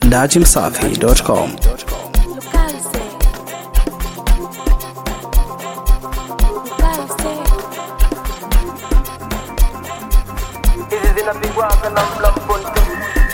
dachimsafi.com. Localize. Localize. hizi zinapigwaga na mlamponte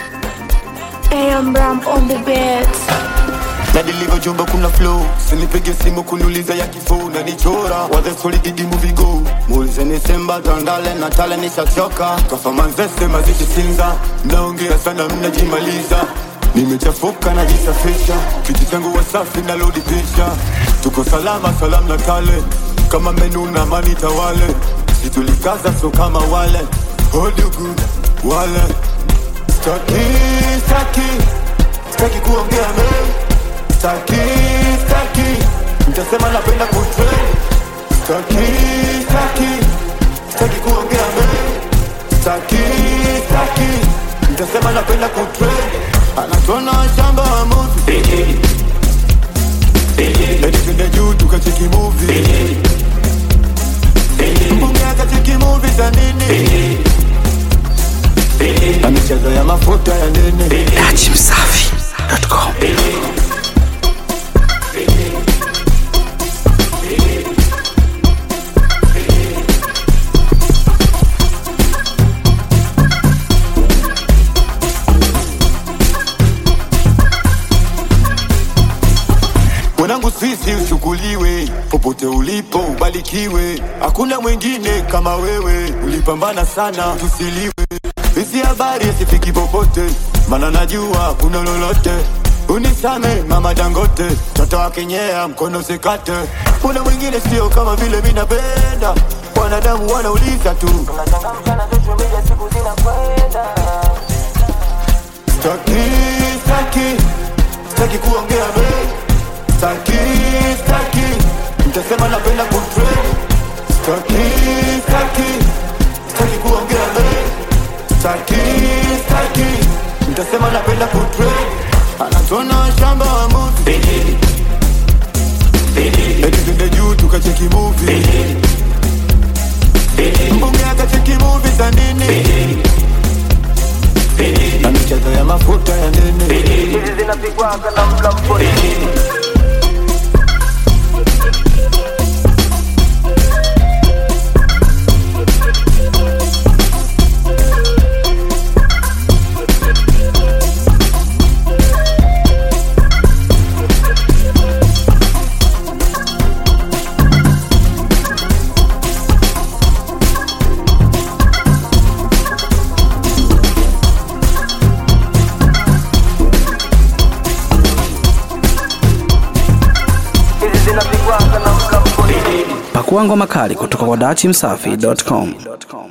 AM Ram on the beats. na nilivyojumba kuna flow sinipige simu kuniuliza ya kifuu na nichora wadhesolididi vigo muulizeni semba tandale na tale nishachoka kafamanzese mazidi sinza mnaongea sana mnajimaliza nimechafuka najisafisha kiti changu wasafi na lodi pisha tuko salama salam na kale kama menu na mani tawale situlikaza so kama wale hodugu wale staki staki staki kuongea mengi Staki, staki Mtasema napenda kutrain Staki, staki Staki kuongea mengi Staki, staki Mtasema napenda kutrain Anatona shamba wa movie Eti twende juu tukacheki movie Mbunge akacheki movie za nini Na michezo ya mafuta ya nini dachimsafi.com. mwanangu sisi uchukuliwe popote ulipo ubarikiwe hakuna mwingine kama wewe ulipambana sana tusiliwe hizi habari sifiki popote mana najua kuna lolote unisame mama dangote toto wakenyea mkono sikate kuna mwingine sio kama vile mi napenda wanadamu wanauliza tu tunachangamsha na social media siku zinakwenda Staki, staki, staki kuongea mengi. Staki, staki, mtasema napenda kutrend. Staki, staki, staki kuongea mengi. Staki, staki, mtasema napenda kutrend. Anatona shamba wa movie. Eti twende juu tukacheki movie. Mbunge akacheki movie za nini? Na michezo ya mafuta ya nini? hizi zinapigwaga na mlamponte hizi zinapigwaga na mlamponte Pakua ngoma kali kutoka kwa dachimsafi.com.